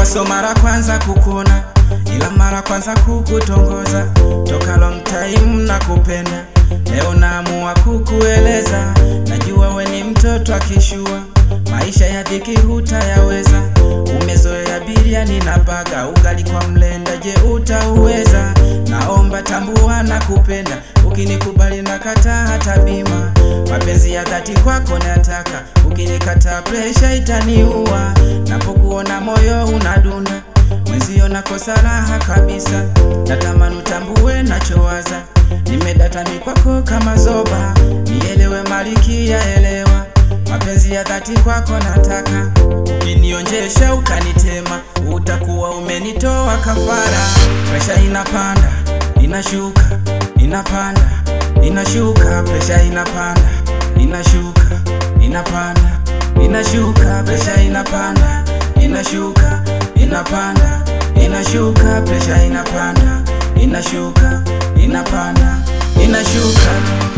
so mara kwanza kukuna, ila mara kwanza kukutongoza. Toka long time na kupenda, leo naamua kukueleza. Najua we ni mtoto akishua, maisha ya dhiki hutayaweza. Umezoea biriani na baga, ugali kwa mlenda, je utauweza? Naomba tambua na kupenda, ukinikubali na kataa hata bima. Mapenzi ya dhati kwako nataka, ukinikataa presha itaniua. Napokuona moyo unadunda, mwenzio nakosa raha kabisa. Natamani utambue nachowaza, nimedata mikwako kama zoba. Nielewe malikia, elewa mapenzi ya dhati kwako nataka, ukinionjesha ukanitema, utakuwa umenitoa kafara. Presha inapanda inashuka, inapanda inashuka, presha inapanda inashuka, inapanda inashuka, presha inapanda inashuka, inapanda inashuka, presha inapanda inashuka, inapanda inashuka.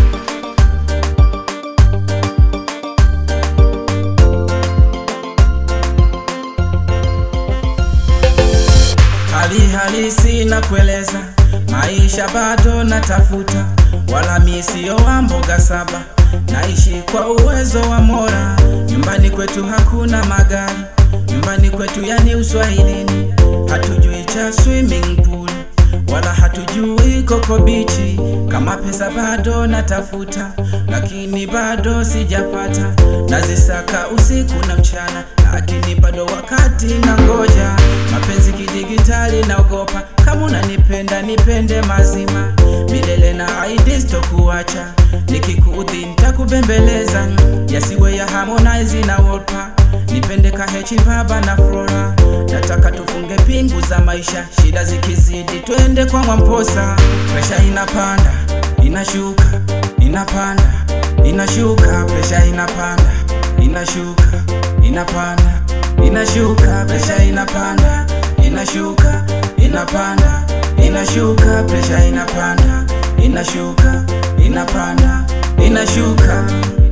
Hali halisi na kueleza, maisha bado natafuta, wala mi sio wa mboga saba, naishi kwa uwezo wa Mola. Nyumbani kwetu hakuna magari, nyumbani kwetu yani uswahilini, hatujui cha swimming pool wala hatujui koko bichi. Kama pesa bado natafuta, lakini bado sijapata, nazisaka usiku na mchana, lakini bado wakati na ngoja. Mapenzi kidigitali naogopa, kama unanipenda nipende mazima milele na haidi sitokuacha, nikikuudhi nitakubembeleza, yasiwe ya Harmonize na Wolper nipende kahechi baba na Flora, nataka tufunge pingu za maisha, shida zikizidi twende kwa Mwamposa. Presha inapanda inashuka, inapanda inashuka, presha inapanda inashuka, inapanda inashuka, presha inapanda inashuka, inapanda inashuka, presha inapanda inashuka, inapanda inashuka.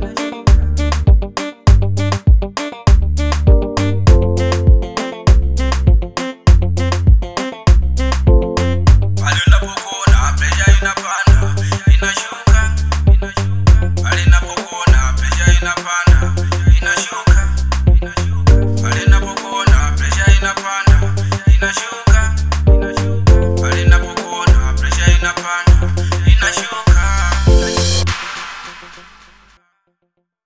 Pale unapokuona presha inapanda, inashuka, inashuka. Pale unapokuona presha inapanda, inashuka, inashuka. Pale unapokuona presha inapanda, inashuka, inashuka. Pale unapokuona presha inapanda